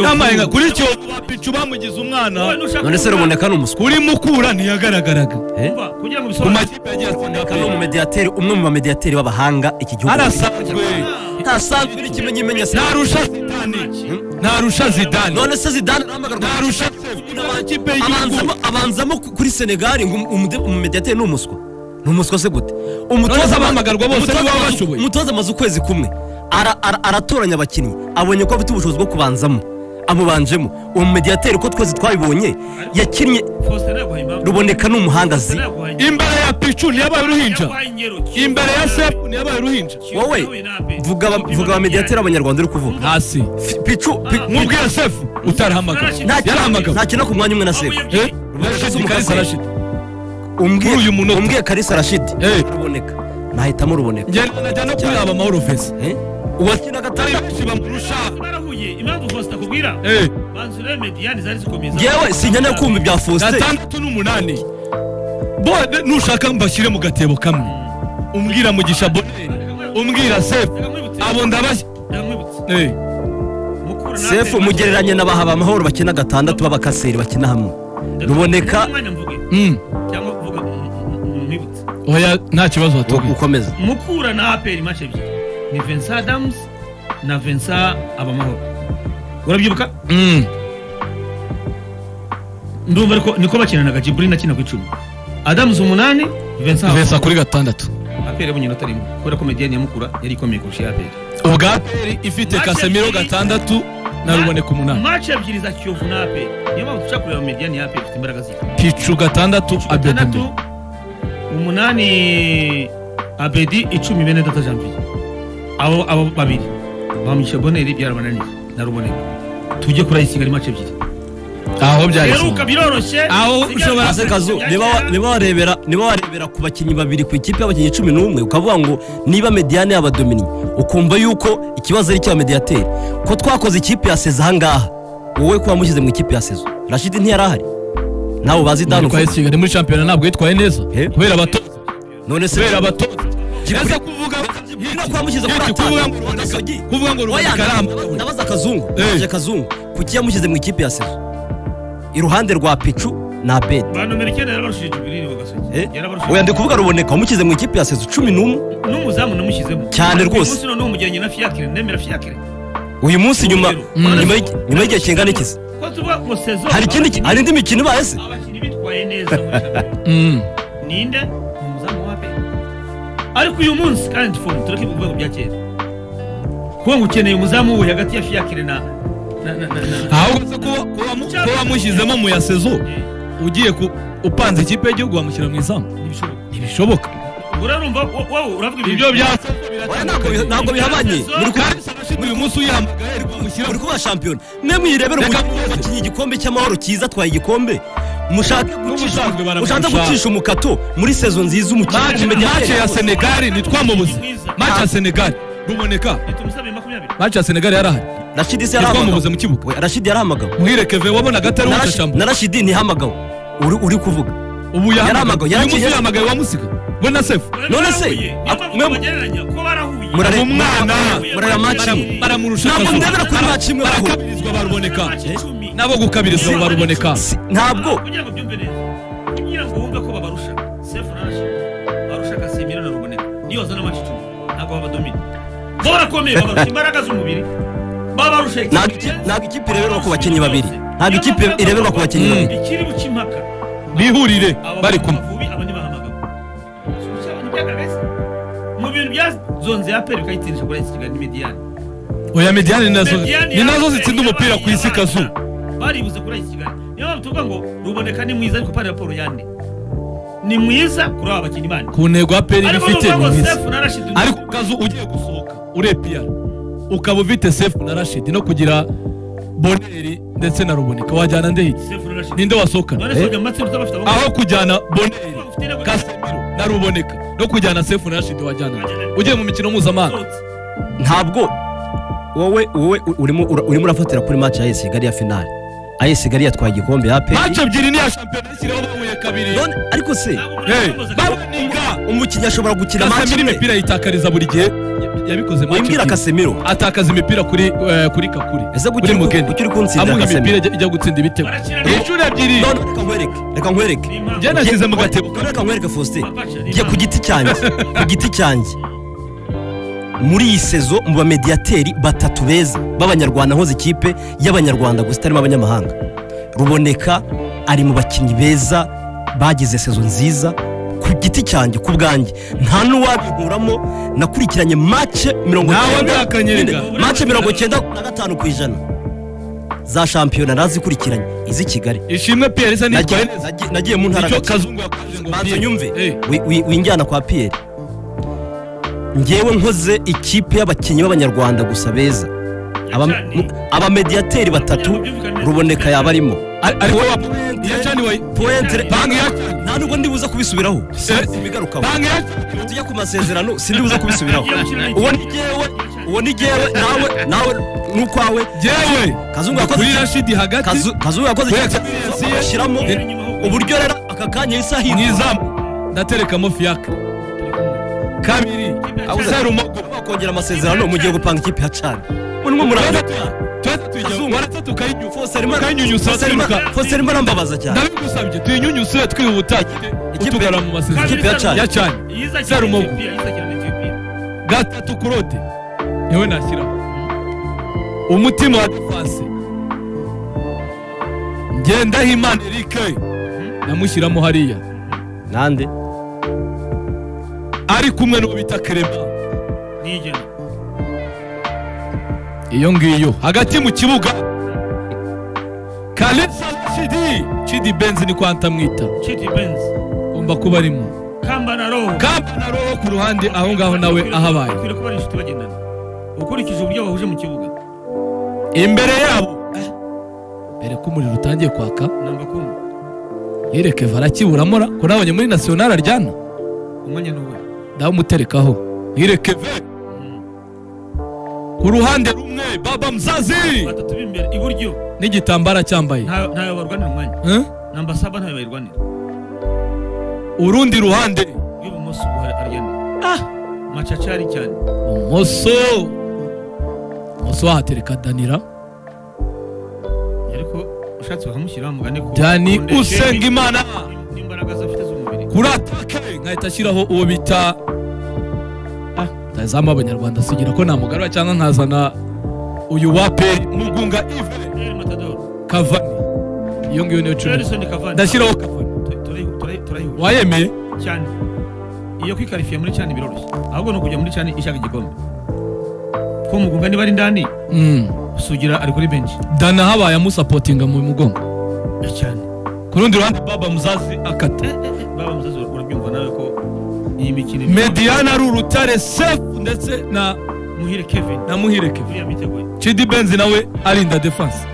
n'amarenga kuri kiyovu bapica bamugize umwana none se ruboneka ni umuswa kuri mukura ntiyagaragaraga kugira ngo ku bisobanure makipe yagiye ruboneka ni atsinda umumediyateri umwe mu bamediyateri b'abahanga iki gihugu arasanzwe ntasanzwe uri kimwe nyimenya se ntarusha zidane ntarusha zidane none se zidane arahamagarwa ntarusha sefu n'amakipe y'igihugu abanzamo abanzamo ku- kuri senegali ngo umu- umumediyateri ni umuswa ni umuswa se gute umutoza Noneho abahamagarwa bose umutoza nibo baba amaze- bashoboye. umutoza amaze ukwezi kumwe ara- ara- aratoranya abakinnyi abonye ko afite ubushobozi bwo kubanzamo amubanjemo uwo mumediyateri uko twese twabibonye yakinnye faustin yaguhaye ruboneka ni umuhangazi imbere ya picu ntiyabaye uruhinja imbere ya sefu ntiyabaye uruhinja wowe vuga aba- vuga abamediyateri abanyarwanda uri kuvuga hasi Fi- picu pi- nkubwira sefu utarahamagara nta kintu- yarahamagara nta kintu no ku mwanya umwe na sefu Eh, Rashid Kalisa Kalisa. Rashid. umbwiye Kuri uyu munota. umbwiye karisa rashidi Eh. ruboneka nahitamo ruboneka ngenda najya no kuri aba mahoro feza Eh? uwakinaga atari atari benshi bamurusha barahuye impamvu faustin akubwira Eh, banzure mediyani zari zikomeza ngewe sinyanya kumva ibya faustin gatandatu n'umunani bode nushaka mbashyire mu gatebo kamwe umbwira mugisha boneri umbwira sefu abo ndabashya ndakwibutse Eh, mukura na sefu mugereranye na baha amahoro bakina gatandatu b'abakaseri bakina hamwe ruboneka umwanya mvuge mm, cyangwa kuvuga mwibutse oya nta kibazo wo watubwira gukomeza mukura na aperi mace ebyiri ni vincent adams na vincent abamahoro urabyibuka Mm, ndumva ariko niko bakinanaga jiburi nakina ku icumi adamu umunani vincent vesa kuri gatandatu aperi yabonye inota rimwe kubera ko mediyani ya mukura yari ikomeye kurusha iya aperi ubwa aperi ifite kasemiro gatandatu na ruboneka umunani mace ebyiri za kiyovu na aperi niyo mpamvu dushaka kureba mediyani ya aperi ifite imbaraga zihe picu gatandatu abedome gatandatu umunani abedi icumi bene data janvier abo abo babiri bamugisha boneri byarabananiye na ruboneka tujye kuri ayisinga ni mace ebyiri aho byahise heruka biroroshye Aho ushobora- Ase kazu niba wa- niba warebera niba warebera ku bakinnyi babiri ku ikipe y'abakinnyi cumi n'umwe ukavuga ngo niba mediyane yaba dominye ukumva yuko ikibazo ari icy'aba mediyateri ko twakoze ikipe ya seza ahangaha wowe ko wamushyize mu ikipe ya sezo rashidi ntiyarahari nawe bazi dani yitwaye kigali muri shampiyona ntabwo yitwaye neza Eh? kubera abatoza none se kubera abatoza neza kuvuga no kubamushyize kuri Hiki, kuvuga ngo atanu Ruboneka- kuvuga ngo Oya, ruboneka ndaba- aramba ndabaza akazungu Eh. ndabaza akazungu kuki yamushyize mu ikipe ya sezo iruhande rwa picu na abedi ba nomero icyenda yarabarushije jubiri ni bagasoje oya ndi kuvuga ruboneka wamushyize mu ikipe ya sezo cumi n'umwe n'umuzamu namushyizemo Cyane rwose. umunsi noneho umujyanye na fiakire nemera fiakire uyu munsi nyuma Mm. nyuma y'igi- nyuma y'igihe kingana ikizi ko tuvuga ngo sezo hari ikindi ki- hari indi mikino ibaye se abakinnyi bitwaye neza muri shampiyona. ninde ni umuzamu wa pe ariko uyu munsi kandi fomu tureke ku rwego bya kera kuba ngo ukeneye umuzamu we hagati ya fiakire na na- na- na- na- ahubwo se kuba- kuba mu- kuba wamushyizemo mu ya sezo Eh, ugiye ku upanze ikipe y'igihugu wamushyira mu izamu ntibishoboka. ntibishoboka urarumva wo- wowe uravuga ibyo bya Oya, ntabwo bi- ntabwo bihabanye muri ku- uyu munsi uyihamagaye ariko wamushyira muri kuba shampiyona mwe muyirebere Reka umukinnyi muze. wakinnye igikombe cy'amahoro cyiza atwaye igikombe mushake gucisha ubusanzwe baramurusha. mushake gucisha umukato muri sezo mace nziza umukinnyi mace ya senegali ntitwamubuze mace ya senegali ruboneka umuzamu makumyabiri mace ya senegali yarahari rashidi se ntitwamubuze yarahamagawe mu kibuga Oya, rashidi yarahamagawe muhire keve wabonaga atari Na Rashi- uwucacamo na rashidi ntihamagawe uri uri kuvuga ubu yarahamagaye, yahamagaye uyu munsi yaragiye- uyihamagaye wamusiga we na sefu None se, mwe- Mu Murare- mwana. murareba match imwe Baramu- baramurusha Ntabwo akazuba. ndebera kuri match imwe bahura. barakabirizwa baruboneka nabo gukabirizwa baruboneka Si- ntabwo kugira ngo byumve neza kugira ngo wumve ko babarusha sefu narashi barusha agasimira na ruboneka niyo bazana amacucu ntabwo babadomina bo barakomeye babarusha imbaraga z'umubiri babarusha Ntabwo iki- ntabwo ikipe ireberwa ku bakinnyi babiri ntabwo ikipe ireberwa ku bakinnyi Mm. babiri ikiri buca impaka bihurire bari kumwe bavubi abandi bahamagawe Subushya abantu byagaragaye se? mu bintu byazonze ya peri bikayitsindisha kuri ayisikigali n'imidiyani oya mediyane ni nazo Mediyani ni nazo yabaye zitsinda umupira ku isi yabaye kazu baribuze kuri iki kigali niyo mpamvu tuvuga ngo ruboneka ni mwiza ariko pari raporo yande ni mwiza kuri aba bakinnyi bandi ku ntego ya peri ariko ifite nuvuga ni ngo mwiza sefu na rashidi ariko kazu ugiye gusohoka urepiyara ukaba ufite sefu na rashidi no kugira boneri ndetse na ruboneka wajyana ndehi sefu na rashidi ninde wasohokana none se ujya mu matsinda utaba ufite aho kujyana boneri abagabo kasemiro na ruboneka no kujyana sefu na rashidi wajyana nde? ugiye mu mikino mpuzamahanga ntabwo wowe wowe u- urimo ura- urimo urafatira kuri match ya AS Kigali ya finale AS Kigali yatwaye igikombe ya APR mace ebyiri ni iya shampiyona ishyiraho bahuye kabiri none ariko se Eh, baboninga umukinnyi ashobora gukina match kasemiro imwe imipira yitakariza buri gihe yabikoze make wambwira ebyiri. akasemiro atakaza imipira kuri eh, kuri kakuri ese kuri gucyo mugeni uri kunsinda amuha imipira akasemiro ijya- ijya gutsinda ibitego Barakina neza. inshuro ebyiri none reka nkwereke reka nkwereke byanashyize mu gatebo Reka nkwereke Faustin Papacha, ni njye ku impamvu. giti cyanjye ku giti cyanjye muri iyi sezo mu bamediyateri batatu beza b'abanyarwanda nkoze ikipe y'abanyarwanda gusa itarimo abanyamahanga ruboneka ari mu bakinnyi beza bagize sezo nziza ku giti cyanjye ku bwanjye nta n'uwabikuramo nakurikiranye mace mirongo Ntawe icyenda- ndakanyereka. mace mirongo icyenda na gatanu ku ijana za shampiyona nazikurikiranye iz'i kigali ishimwe pierre isa nitwaye Nagiye- neza nagiye- nagiye mu ntara icyo hagati. kazungu yakoze ngo banza Pierre. nyumve Eh, wi- wi- winjyana kwa piyeri ngewe nkoze ikipe y'abakinnyi b'abanyarwanda gusa beza Aba- mu- abamediyateri batatu ruboneka yaba arimo ari- ari wowe wa- yacaniwe Pointre- banki yacaniwe nta nubwo ndibuza kubisubiraho sibigarukaho banki yacaniwe tujya ku masezerano sindibuza kubisubiraho uwo ni ngewe uwo ni ngewe nawe nawe n'ukwawe yewe Kazungu yakoze kuri iki? rashidi hagati Kazu- kazuba yakoze Kuri ikipe experience ye. agashyiramo uburyo rero aka kanya isaha mu iri izamu ndaterekamo fiyaka kabiri Abuze- serumogo wakongera amasezerano mugiye gupanga ikipe ya cani munwe murangatuka twese tujya Kazungu. warata Fose arimo- Ukanyunyusa Fose arimo- kwiruka. Fose arimo arambabaza cyane ndabigusabye tuyinyunyuse twihuta Ikipe- utugara mu masezerano ikipe ya Chad. ya cyane Serumogo. gatatu kurote yewe nashyiraho umutima wa defense ngendahimana eric namushyiramo hariya nande ari kumwe n'uwo bita kerema iyo ngiyo hagati mu kibuga kalesa chidi chidi benzi ni kwanta mwita ugomba kuba arimo kamba na roho ku ruhande aho ngaho nawe ahabaye ukurikije uburyo bahuje mu kibuga imbere yabo eh, mbere ko umuriro utangiye kwaka namba kumwe yereke varakiburamura ko nabonye muri nasiyonari aryana umwanya ni uwe ndamuterekaho yereke ve ku ruhande rumwe baba mzazi batatu b'imbere iburyo n'igitambara cyambaye ntayo ntayo barwanira umwanya Eh? namba saba ntayo bayirwanira urundi ruhande rw'ibumoso ubu hari aryana macacari cyane umoso umoso wahatereka danira ariko ushatse bakamushyira mugane ko dani Kondesheri usengimana n'imbaraga ze afite z'umubiri kuri atake nkahita ashyiraho uwo bita Ah, ndazamu abanyarwanda sigira ko namugarura cyangwa nkazana uyu wape mugunga ive Real Matador kavani iyo ngiyo niyo cumi Edison Cavani ndashyiraho kavani Tu- turayi- turayi- turayihuje wayemeye cyane iyo kwikarifiya muri cyane biroroshye ahubwo ni ukujya muri cyane ishaka igikombe ko mugunga niba ari ndani Mm. sugira ari kuri benshi dana habaye amusapotinga mu mugongo cyane ku rundi ruhande baba muzazi akata baba muzazi urabyumva nawe ko iyi mikino mediyana ari urutare sefu ndetse na muhire Kevin na muhireke uriya miteguye chidi benzi nawe arinda defanse